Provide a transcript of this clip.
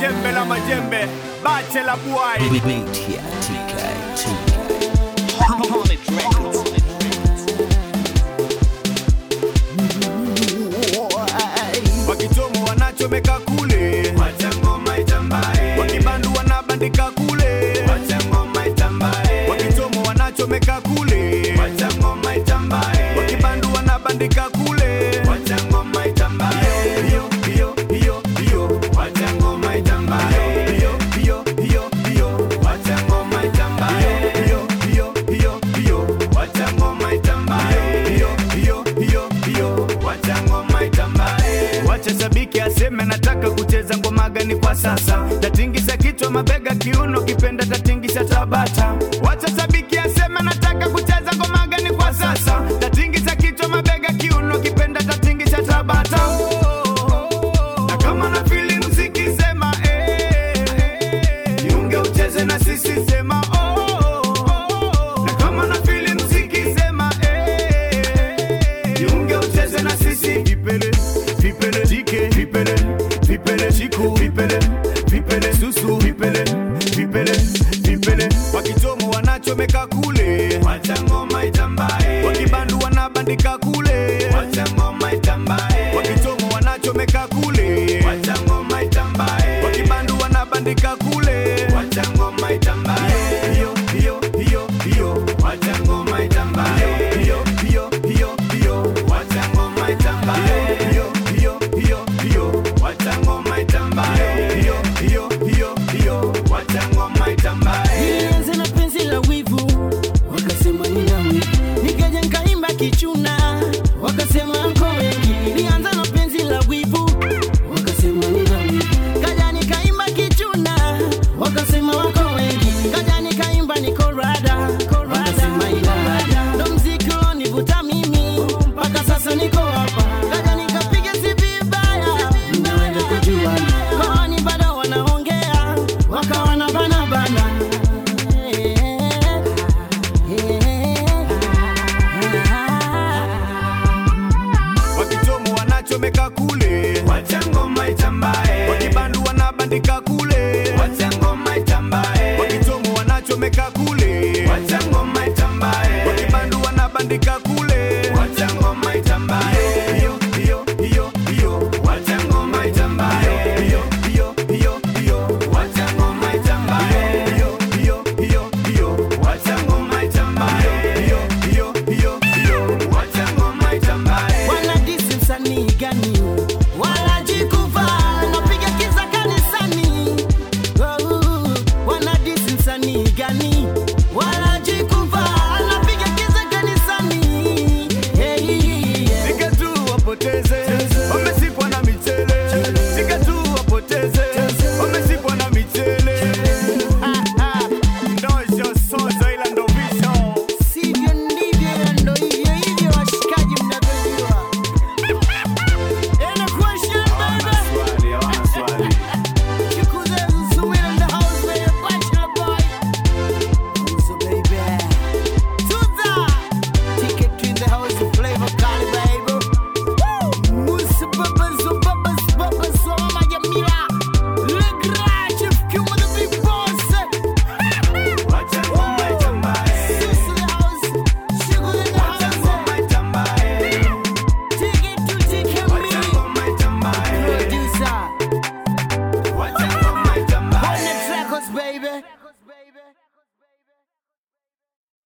jembe la majembe bache la buai Beat here, TK, wakichomo wanachomeka kule wakibandu wanabandika kule wakichomo wanachomeka kule wakibandu wanabandika kule Hiyo, hiyo, hiyo, hiyo. Hiyo, hiyo, hiyo, hiyo. Hiyo, hiyo, hiyo, hiyo. Hiyo, hiyo, hiyo, hiyo. Wacha shabiki aseme nataka kucheza ngoma gani kwa sasa, tatingisha kichwa, mabega, kiuno, kipenda tatingisha tabata. Wacha shabiki aseme nataka kucheza ngoma gani kwa sasa, tatingisha kichwa, mabega, kiuno, kipenda tatingisha tabata. Na kama na fili mziki sema eh, jiunge ucheze na sisi sema oh. Na kama na fili mziki sema eh, jiunge ucheze na sisi vipele vipele tike vipele vipele chiku vipele vipele susu vipele vipele vipele wakichomo wanachomeka kule wakibandu wanabandika kule wakichomo wanachomeka kule